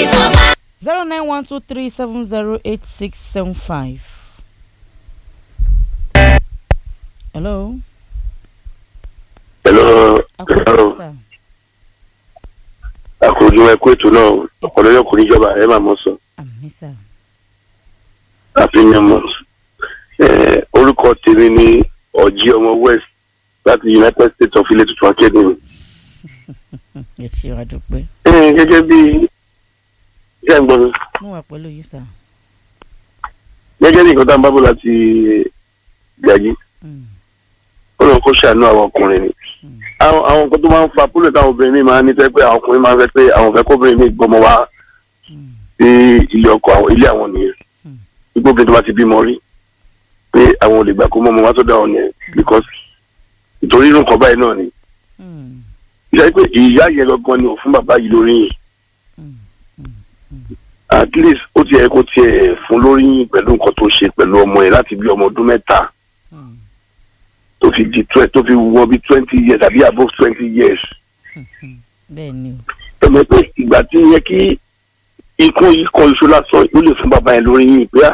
ìjọba. zero nine one two three seven zero eight six seven five. hello. Hello, akọ̀wé hello. sà. àkójọ ẹkú ètò náà ọ̀pọ̀lọpọ̀ kò níjọba ẹ máa mọ̀ sọ àmì sà. happy new month. Eh, orúkọ tèmi ni ọ̀jí ọmọ west láti united states of ilé tuntun academy. ẹ ṣe wá dúpẹ́. Eh, gẹ́gẹ́ bí iṣẹ́ ń gbọ́ mi mo wà pẹ̀lú yìí sà. gẹ́gẹ́ bí nǹkan tá à ń bá bọ̀ láti gbàgí Mm, ó lọ kó ṣàánú àwọn ọkùnrin ni. mm, àwọn àwọn nǹkan tó máa ń fa púlẹ̀ táwọn obìnrin mi máa ń ní tẹ́ pé àwọn ọkùnrin máa ń fẹ́ pé àwọn fẹ́ kóbìnrin mi gbọmọ wá mm, sí ilé ọkọ àwọn ilé àwọn nìyẹn Hmm. gbogbo tó bá ti bímọ rí pé àwọn ò lè gbà kó mọ́ ọmọ wá sọ́dọ̀ àwọn nìyẹn because ìtorí irú nǹkan báyìí náà ni mm, ìyá pé ìyá yẹn gangan ni ò fún bàbá yìí lórí yìí mm, mm, at least ó ti yẹ kó tiẹ̀ fún lórí yìí pẹ̀lú nǹkan tó ṣe pẹ̀lú ọmọ yẹn láti bí ọmọ ọdún mẹ́ta mm, tó fi di twe- tó fi wọ bí twenty years àbí above twenty years mm. bẹ́ẹ̀ ni o. ẹ̀mọ́ pé ìgbà tí yẹ kí ikú yìí kan iṣu lásán ó lè fún bàbá yẹn lórí yìí pé à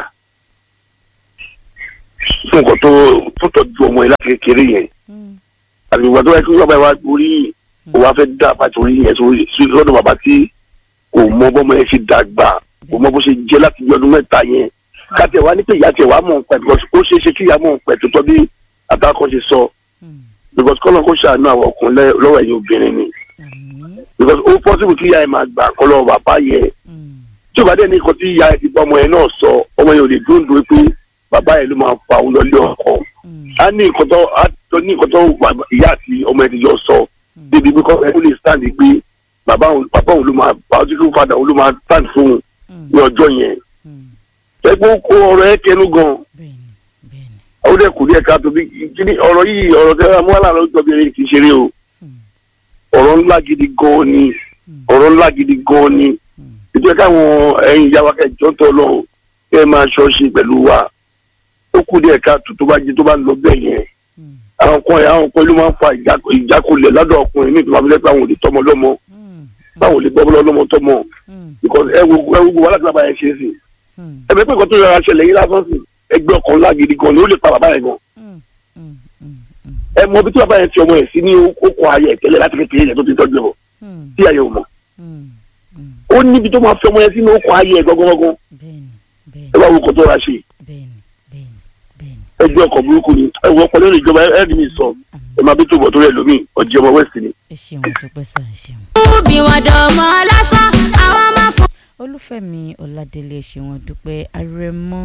fún nǹkan tó tó tọ́jú ọmọ yẹn láti kékeré yẹn Mm, àti ìgbà tó yẹ kí bàbá yẹn wá orí yìí kó wá fẹ́ dá àbájọ orí yẹn sórí sí lọ́dọ̀ bàbá tí kò mọ bọ́mọ yẹn ṣe dàgbà kò mọ bó ṣe jẹ́ láti bí ọdún mẹ́ta yẹn káàtì wá ní pé ìyá tiẹ̀ wá mọ̀ pẹ̀ because ó ṣeé ṣe kí ìyá mọ̀ pẹ̀ tó tọ́ bí àtàkọ́ ṣe sọ mm, because kọ́nà kó ṣàánú àwọn ọkùnrin lẹ́- lọ́wọ́ ẹ̀yìn obìnrin ni àmì. because ó possible kí ìyá yẹn máa gbà kọ́ lọ́wọ́ bàbá yẹn Mm, tí o bá dẹ̀ ní nǹkan tí ìyá ẹ̀ ti bá ọmọ yẹn náà sọ ọmọ yẹn ò lè dúró pé bàbá yẹn ló máa fa òun lọ lé ọkọ mm, á ní nǹkan tó á tó ní nǹkan tó bàbá- ìyá àti ọmọ yẹn ti jọ sọ débi pé kọ́ ẹ lè stand pé bàbá òun bàbá òun ló máa biological father òun ló máa stand fún un mm, ní ọjọ́ yẹn mm. ẹgbẹ́ kó ọ̀rọ̀ ẹ kẹnu gan bẹ́ẹ̀ ni bẹ́ẹ̀ ni. ó dẹ̀ kù díẹ̀ káàtó bí kíní ọ̀rọ̀ yìí ọ̀rọ̀ tẹ́ ẹ mú wà láàárọ̀ ìjọba eré kì í ṣeré o Mm, ọ̀rọ̀ ńlá gidi gan ni mm, ọ̀rọ̀ ńlá gidi gan ni mm. ìjọ káwọn ẹ̀yin ìyá wa kẹjọ tó lọ kẹ máa ṣọ́ọ̀ṣì pẹ̀lú wa ó kù díẹ̀ káàtó tó bá jẹ tó bá ń lọ bẹ́ẹ̀ yẹn Mm, àwọn kan ẹ̀ àwọn kan ló máa ń fa ìjà- ìjákulẹ̀ lọ́dọ̀ ọkùnrin ní ìtura fílẹ̀ pé àwọn ò lè tọmọ lọ́mọ mm, báwọn ò lè gbọ́ lọ́mọ tọmọ mm, because ẹ wo ẹ wo gbogbo wàhálà tí bàbá yẹn ṣe sí mm, ẹ bẹ pé nǹkan tó yọra ṣẹlẹ̀ yìí lásán sí ẹgbẹ́ ọkàn ńlá gidi gan ni ó lè pa bàbá yẹn gan mm, mm, mm, mm, ẹ mọ bí tí bàbá yẹn ti ọmọ yẹn sí ní okò ayẹ ìtẹ́lẹ̀ láti kékeré yẹn tó ti tọ́jú ẹ̀ mm, tí ayẹ ò mọ̀ mm, mm. ó níbi tó máa fi ọmọ yẹn sí ní okò ayẹ gangan bẹ́ẹ̀ ni bẹ́ẹ̀ ẹ ni wá wo nǹkan tó ra ṣe bẹ́ẹ̀ ni bẹ́ẹ̀ ni bẹ́ẹ̀ ni. ẹgbẹ́ ọkọ̀ burúkú ni ẹ wọ ọpọlọ lè jọba ẹ mi sọ ẹ máa bí tó bọ̀ tó rẹ̀ lómi ọjọ́ ọmọ west ni. ẹ ṣeun dúpẹ́ sá ẹ ṣeun. bí wọn dọ̀mọ́ lásán àwọn ọmọkùnrin. olúfẹ́mi ọládélé ẹ ṣeun dúpẹ́ arẹmọ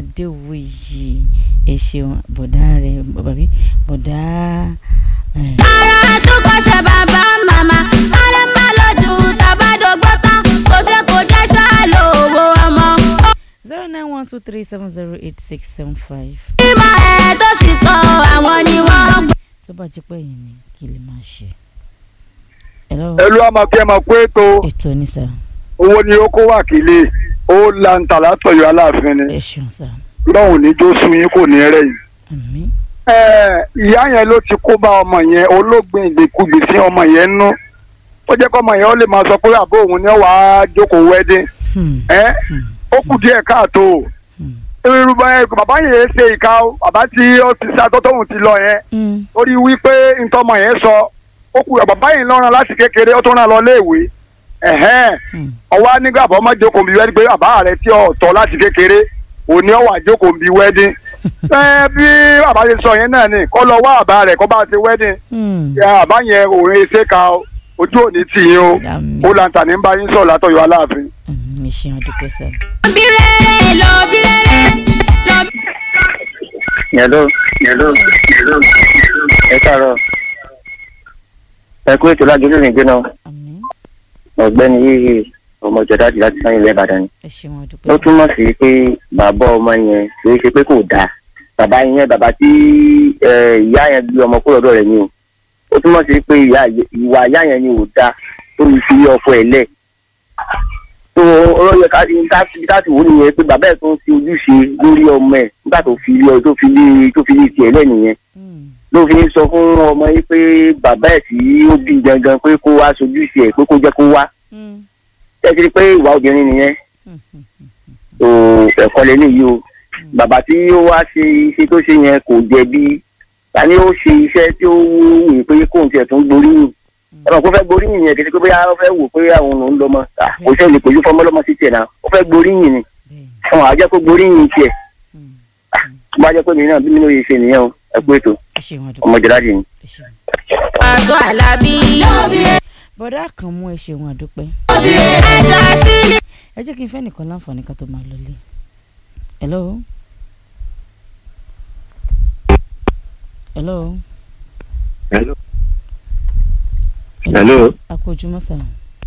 adéwòyí ẹ ṣeun bọ̀dá rẹ bàbí bọ̀dá ẹ, ara tó kọ́ṣẹ́ bàbá màmá kálẹ̀ má lójú tàbádọ́gbọ́ tán kò ṣe kò jẹ́ ṣáà lówó ọmọ. zero nine one two three seven zero eight six seven five ìmọ̀ ẹ̀ tó sì kọ́ àwọn ni wọ́n gbọ́. tó bá jẹ́ pé ẹ̀yin ni kí lè máa ṣe. hello ẹlú àmàkí ẹ máa kó ètò ètò ní sá owó ni ó kó wákìlì ó lanta látọ̀yọ́ aláàfin ni ẹ ṣeun sá lọ́hùn ní jó sun yín kò ní rẹ̀ yìí. àmín ẹ ìyá yẹn ló ti kó bá ọmọ yẹn olóògbé ìgbèkúgbè sí ọmọ yẹn nú ó jẹ́ kó ọmọ yẹn ó lè máa sọ pé àbó òun ni ó wàá jókòó wẹ́dín Hmm, ẹ hmm, ó kù díẹ̀ káàtó hmm, irúgbọ́n ẹ bàbá yẹn ṣe ìka o bàbá tí ó ti sá tó tóun ti lọ yẹn hmm, torí wípé ntọ́mọ yẹn sọ ó kù bàbá yẹn lọ́ràn láti kékeré ó tún rán lọ léèwé ẹ̀hẹ́n hmm. ọwọ́ nígbà bọ́ mọ́ jókòó bí wẹ́dí pé bàbá rẹ tí ò tọ́ láti kékeré òní ọwọ́ àjókòó bí wẹ́dí. ẹ bí bàbá ṣe sọ yẹn náà ni kó lọ wá àbá rẹ̀ kó bá ti wẹ́dí. Hmm, àbá yẹn òun ṣe ka o, ojú òní tì yín o àmín ó lanta ní bá yín sọ̀rọ̀ látọ̀yọ̀ aláàfin. àmín ẹ ṣeun dúpẹ́ sá. bí rere lọ bí rere lọ. Hello, hello, hello. ẹ káàárọ̀ ẹ kú ètò lágbèlú ní gbéná àmín ọ̀gbẹ́ni yìí ọmọ ìjọdájì láti sáyìn ilẹ̀ ìbàdàn ni ẹ ṣeun ó dúpẹ́ sá. túmọ̀ sí pé bàbá ọmọ yẹn kì í ṣe pé kò dáa bàbá yẹn bàbá tí ẹ, ìyá yẹn gbé ọmọ kúrò lọ́dọ̀ rẹ̀ ni o ó túmọ̀ sí pé ìyá ìwà ìyá yẹn ni ò dáa tó fi fi ọkọ ẹ̀ lẹ̀ tó ó yẹ ká ká ká sì wò nìyẹn pé bàbá ẹ̀ tó ń fi ojúṣe lórí ọmọ ẹ̀ nígbà tó fi lé tó fi lé tó fi lé tiẹ̀ lẹ́ nìyẹn Hmm, ló fi ń sọ fún ọmọ yìí pé bàbá ẹ̀ tí ó bí gangan pé kó wá sojú sí ẹ̀ pé kó jẹ́ kó wá hmm, ẹ ti rí i pé ìwà obìnrin nìyẹn tó ẹ̀kọ́ lélẹ̀ yìí o bàbá tí ó wá ṣe iṣẹ́ tó ṣe yẹn kò jẹ̀bi ta ni ó ṣe iṣẹ́ tí ó wù ú pé kóun tiẹ̀ tún gboríyìn ẹ mọ̀ kó fẹ́ gboríyìn yẹn kì í ṣe pé bóyá ó fẹ́ wò pé àwọn òun lọ́mọ à, kò ṣe lè pèjú fọmọ lọ́mọ sí tiẹ̀ náà ó fẹ́ gboríyìn ni bẹ́ẹ̀ àwọn àjẹ́ kó gboríyìn tiẹ̀ Mm. tó bá jẹ́ pé mi náà bí mi ló yẹ ṣe nìyẹn o ẹ kú ètò ẹ ṣeun àdúgbò ọmọ jẹ́dájì ni. ẹ ṣeun. Pàṣọ Àlàbí. bọ́dá kan mú ẹ ṣeun àdúpẹ́ Ẹ̀ka sílẹ̀. ẹ jẹ́ kí n fẹ́ nìkan láǹfààní ká tó máa lọlé hello hello hello hello a kú ojúmọ́ sà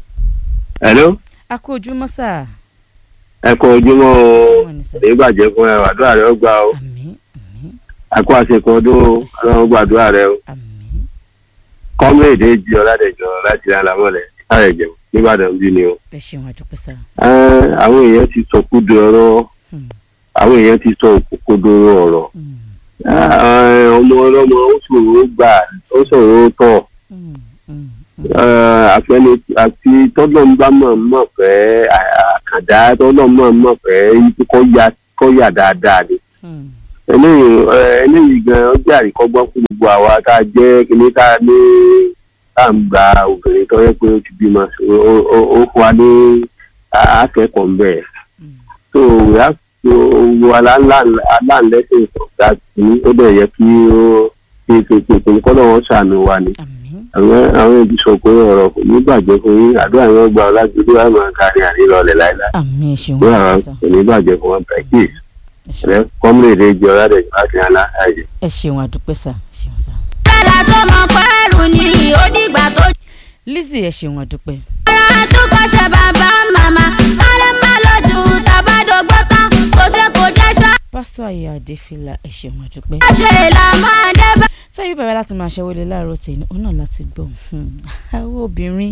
hello a kú ojúmọ́ sà ẹ kọ ojúmọ́ o ojúmọ́ ni sà èyí bàjẹ́ fún ẹ àdúrà rẹ ó gbà o àmín àmín àkó àṣekọ ọdún o ọlọ́run gbàdúrà rẹ o àmín kọ́mírèdè jí ọ̀làdẹ̀jọ láti rán lámọ́lẹ̀ sáré jẹun nìbàdàn bí ni o. ẹ ṣeun àdúpẹ́ sà Ẹ́, àwọn èèyàn ti sọ kúdo ọ̀rọ̀ Hmm, àwọn èèyàn ti sọ òkúdo ọ̀rọ̀ hmm, Ẹ́, ọmọ ọlọ́mọ ó ṣòro gbà ó ṣòro tọ̀ hmm, hmm, Ẹ́, àfẹni àti tọ́lọ́n bá mọ̀ mọ̀ fẹ́ àkàndá tọ́lọ́n mọ̀ mọ̀ fẹ́ kọ́ ya kọ́ yà dáadáa ni hmm, eléyìí ẹ, eléyìí gan ó jẹ́ àríkọ́gbọ́n fún gbogbo àwa tá a jẹ́ kíní tá a ní tá à ń gba obìnrin tó yẹ pé ó ti bímọ ó- ó ó- ó fún wa ní akẹ́kọ̀ọ́ ń bẹ̀. hmm. so we have to wo aláǹlẹ́sìn ìfọ̀gá sí ó dẹ̀ yẹ kí ó ṣe pèpè pé kọ́lọ́ wọn ṣàánú wa ni. àmín àwọn àwọn ìbísọ̀ pé ọ̀rọ̀ kò ní bàjẹ́ fún yín àdúrà yẹn gba ọlájúdú àmọ́ kárí àrílọ́lẹ̀ láìláì. àmín ẹ ṣeun àdúrà àdúpẹ́ sà kò ní bàjẹ́ fún wọn bẹ̀rẹ̀ kí ẹ ṣeun. ẹ kọ́mílẹ̀ jẹ́ ọ̀rẹ́ láti hàn láàyè. ẹ ṣeun àdúpẹ́ sà ẹ ṣeun sà. Bẹ́lá tó mọ pẹ́rù ni ó dìgbà tó Lizzy ẹ ṣeun àdúpẹ́ jọra tó kọ́ṣẹ́ bàbá màmá. Kálẹ̀ má lójú tàbádọ́gbọ́ tán. Kò ṣe kò jẹ́ ṣá. pásítọ̀ ayé adéfìlà ẹ ṣeun àdúpẹ́. Ṣé là máa dé bá. sọ́yìn bẹ̀rẹ̀ láti máa ṣẹ́wọ́lé láàárọ̀ tèmi òun náà láti gbọ́ hmm, àwọn obìnrin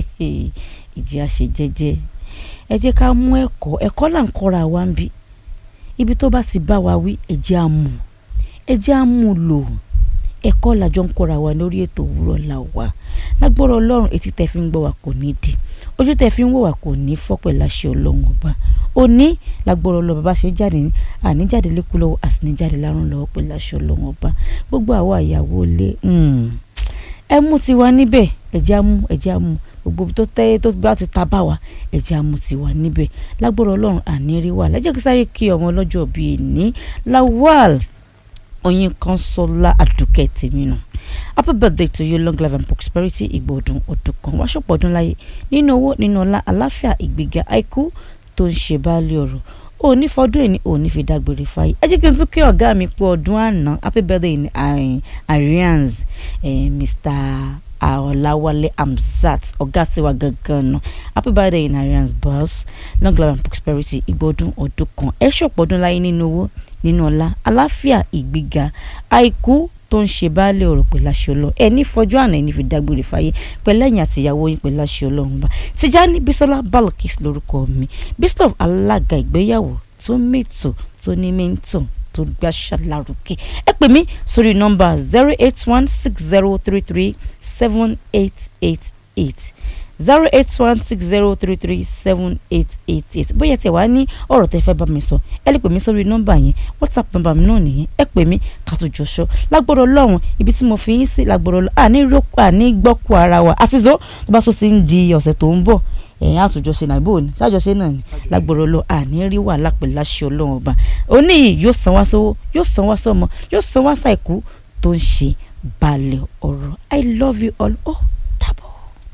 ìjì àṣẹ jẹ́jẹ́ ẹ jẹ́ ká mú ẹ̀kọ́ ẹ̀kọ́ là ń kọ́ra wa ń bí ibi tó bá ti bá wa wí ẹ jẹ́ á mú ẹ jẹ́ á mú lò ẹ̀kọ́ làjọ ń kọ́ra wa lórí ètò òwúrọ̀ là wà lágbọ́rọ̀ ọlọ́run etí tẹ́ fi ń gbọ́ wa kò ní di ojú tẹ́ fi ń wò wá kò ní fọ́ pẹ̀lú àṣẹ ọlọ́run ọba òní lágbọ́rọ̀ ọlọ́run bàbá ṣe jáde ní àníjáde lẹ́kú lọ́wọ́ àsìníjáde lárùn lọ́wọ́ pẹ̀lú àṣẹ ọlọ́run ọba gbogbo àwa ìyàwó ilé mm, ẹ mú tiwa níbẹ̀ ẹ̀jẹ̀ á mú ẹ̀jẹ̀ á mú gbogbo ibi tó tẹ́ tó bá ti ta bá wa ẹ̀jẹ̀ á mú tiwa níbẹ̀ lágbọ́rọ̀ ọlọ́run àní rí wa lẹ́jọ́ kí sáré kí ọmọ ọlọ́jọ́ bíi ní lawal oyin kanṣọlá àdùkẹ́ tèmi nù happy birthday to you long life and prosperity ìgbọ̀dún ọdún kan wá ṣọ̀pọ̀ ọdún láyé nínú owó nínú ọlá àláfíà ìgbéga àìkú tó ń ṣe báálé ọ̀rọ̀ òní fọdún èní òní fi dágbére fáyé ẹ jẹ́ kí n tún kí ọ̀gá mi pé ọdún àná happy birthday ní arians eh, mr ọ̀làwálé amzat ọ̀gá tiwa gangan nù happy birthday in arians boss long life and prosperity ìgbọ̀dún ọdún kan ẹ ṣọ̀pọ̀ ọdún láyé nínú owó nínú ọlá àláfíà ìgbéga àìkú tó ń ṣe baálé ọ̀rọ̀ pẹ̀lú aṣọ ọlọ́run ẹni fọjọ́ àná ẹni fi dágbére fáyé pẹ̀lú ẹ̀yìn àtìyàwó yín pẹ̀lú aṣọ ọlọ́run bá Tijani Bisola Balkis lórúkọ mi Bisola alága ìgbéyàwó tó mẹ́tò tó ní mẹ́tò tó gbàṣà lárugẹ ẹ pè mí sórí nọ́mbà zero eight one six zero three three seven eight eight eight zero eight one six zero three three seven eight eight eight bóyá tí ẹ wá ní ọ̀rọ̀ tẹ́ fẹ́ bá mi sọ ẹ lè pè mí sórí nọ́mbà yẹn whatsapp nọ́mbà mi náà nìyẹn ẹ pè mí kàtújọ sọ lágbọ́dọ̀ lọ́hùn ibi tí mo fi yín sí lágbọ́dọ̀ lọ́ àní rókò àní gbọ́kù ara wa àṣìṣó tó bá tó ti ń di ọ̀sẹ̀ tó ń bọ̀ ẹ̀yìn àtúnjọṣe náà ibò ní ṣáàjọṣe náà ni lágbọ́dọ̀ lọ àní rí wàhálà pẹ̀lú láṣẹ ọlọ́run ọba òní yìí yóò san wá sówó yóò san wá sọmọ yóò san wá sàìkú tó ń ṣe balẹ̀ ọ̀rọ̀ i love you all ó dàbọ̀.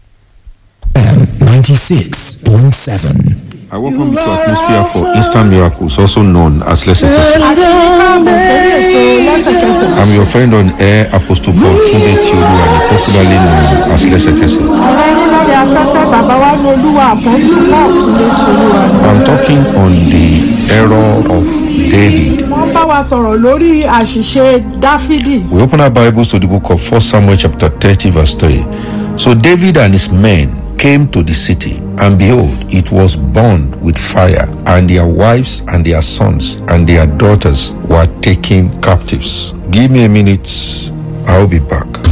96.7. I welcome you to Atmosphere for Instant Miracles, also known as Lesson I'm your friend on air, Apostle Paul Tunde Tiolu, and popularly known as Lesekese. lórí afẹ́fẹ́ bàbá wa ní olúwa àpọ́sù paul túnde tìlúwa ni. I'm talking on the error of David. wọ́n bá wa sọ̀rọ̀ lórí àṣìṣe dáfídì. We open our Bibles to the book of 1 Samuel, chapter 30, verse 3. So David and his men came to the city, and behold, it was burned with fire, and their wives and their sons and their daughters were taken captives. Give me a minute, I'll be back.